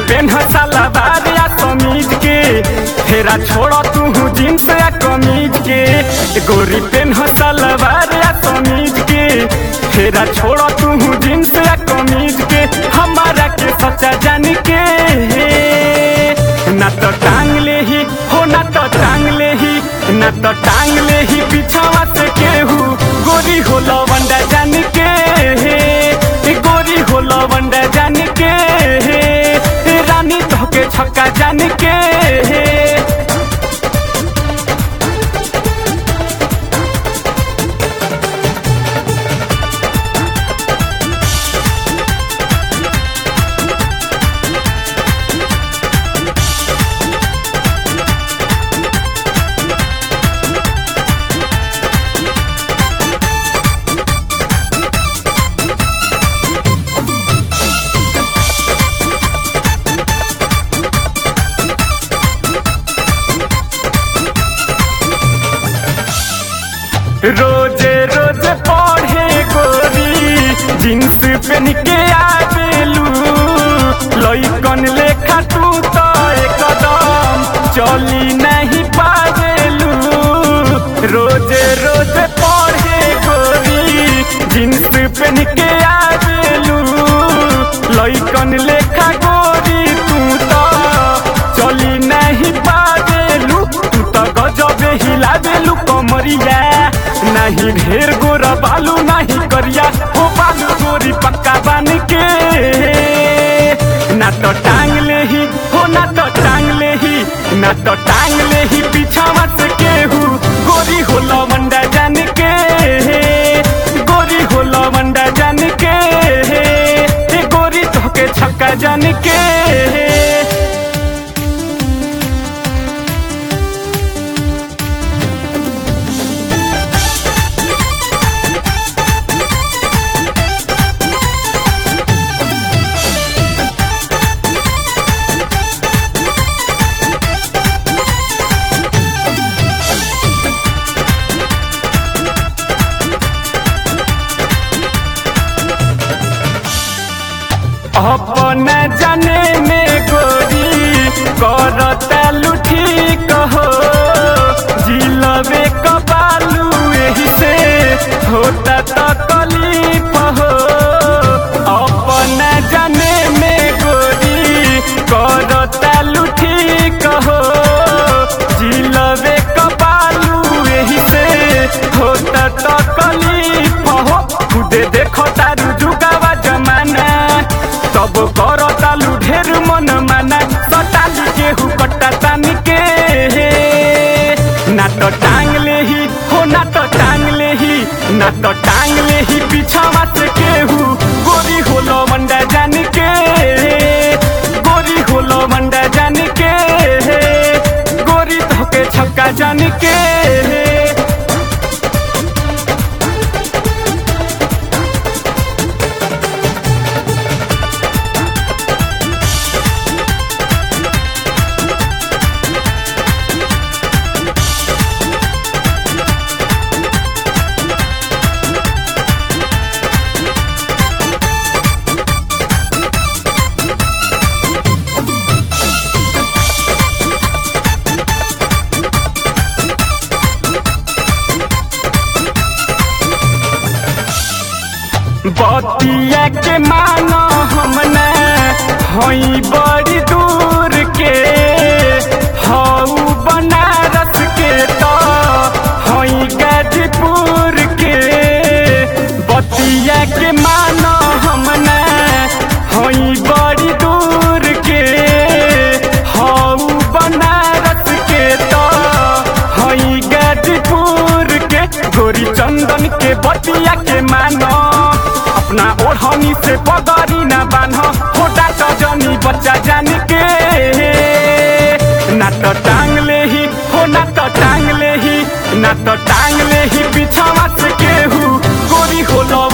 PAN सलवार या कमीज के फेरा छोड़ तू जींस या कमीज के गोरी पेन सलवार या कमीज के फेरा छोड़ तू जींस या कमीज के हमारा के सच्चा जान के ना तो टांग ले ही हो ना तो टांग ले ही ना तो टांग ले ही पीछावा से केहू गोरी हो लवंडा जान के गोरी हो लवंडा जान के रानी धोके छक्का जान के रोजे रोज पढ़े गोरी जींस पहन के आवेलू लइकन लेखा तू तो एकदम चली नहीं पावेलू रोजे रोज पढ़े गोरी जींस पहन के आवेलू लइकन लेखा गोरी तू तो चली नहीं पावेलू तू तो गजबे हिलावेलू कमरिया नहीं ढेर गोरा बालू नहीं करिया हो बालू गोरी पक्का बन के ना तो टांग ले ही हो ना तो टांग ले ही ना तो टांग ले ही पीछावा से केहू गोरी हो लवंडा जान के गोरी हो लवंडा जान के गोरी धोके छक्का जान के अपना जाने में गोरी करता लुठी कहो जिलबे कबालू यही से होता तो कलीफ हो अपना जाने में गोरी करता लुठी कहो जिलबे कबालू यही से होता तो कलीफ हो खुदे देखो तारू जुगावा जमाना तब कर तालू ढेर मन माना सटालू केहू कट्टा तान के ना तो टांग ले ही हो ना तो टांग ले ही ना तो टांग ले ही पीछावा से केहू गोरी हो लवंडा जान के गोरी हो लवंडा जान के गोरी धोके छक्का जान के बतिया के मानो हमने हई बड़ी दूर के हऊ बनारस के तो हई गाजीपुर के बतिया के मानो हमने हई बड़ी दूर के हऊ बनारस के तो हई गाजीपुर के गोरी चंदन के बतिया के मानो अपना ओढ़नी से पगड़ी ना बान्ह छोटा सजनी बच्चा जान के ना तो टांग ले ही हो ना तो टांग ले ही ना तो टांग ले ही पीछावा से केहू गोरी हो लो